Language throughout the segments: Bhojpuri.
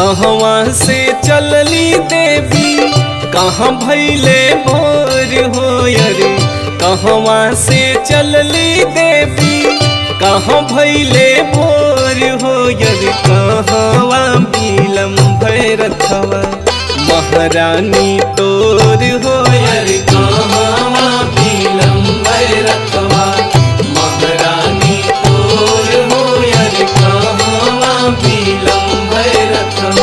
कहवा से चलली देवी कहाँ भैले भोर हो अरे कहवा से चलली देवी कहाँ भैले भोर हो अरे कहवा बिलम भैरथवा महारानी तोर हो अरे कहवा बिलम भैरथवा महारानी तोर हो अरे कहवा बिलम भैरथवा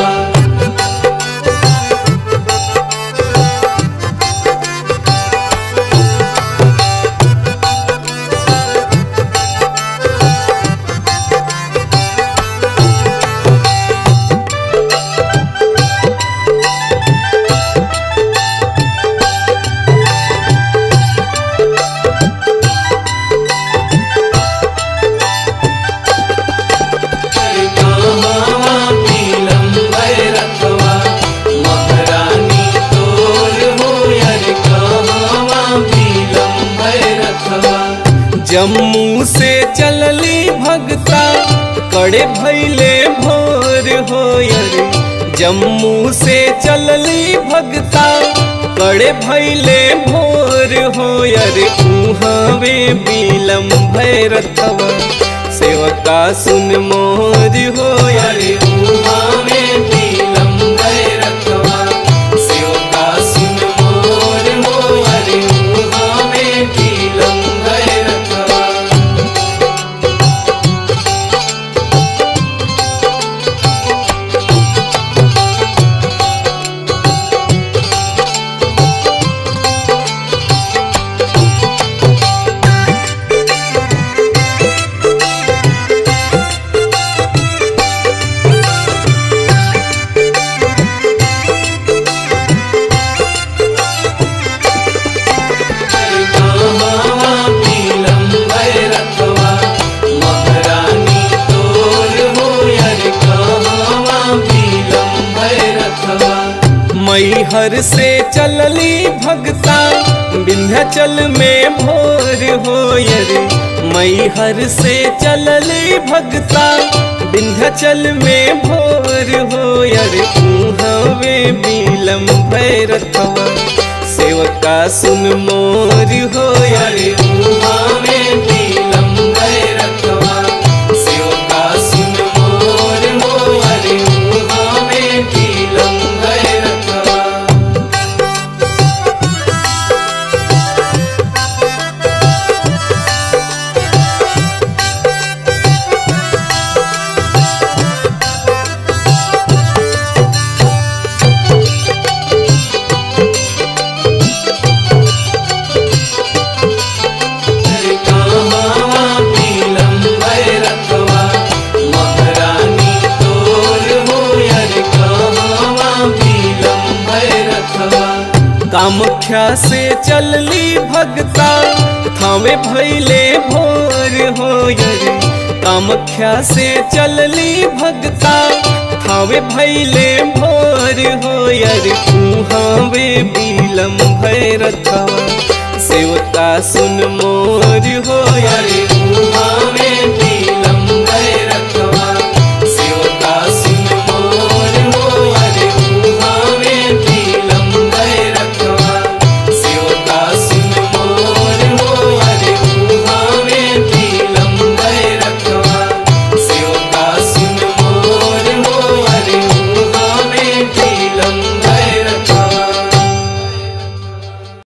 जम्मू से चलली भगता कड़े भैले भोर हो अरे जम्मू से चलली भगता कड़े भैले भोर हो अरे उहावे बिलम भैरथवा सेवका सुन मोर हो अरे उहावे बिलम भैरथवा सेवका सुन मोर हो अरे उहावे बिलम भैरथवा मैहर से चलली भगता विंध्याचल में भोर हो रे मैहर से चलली भगता विंध्याचल में भोर हो रे हवे बिलम भैरथवा सेवका सुन मोर हो रे हवे बिलम भैरथवा सेवका सुन मोर हो रे हवे बिलम भैरथवा कामख्या से चलली भगता थावे भैले भोर हो रे कामख्या से चलली भगता थावे भैले भोर हो रे कुहावे बिलम भैरथवा सेवता सुन मोर हो रे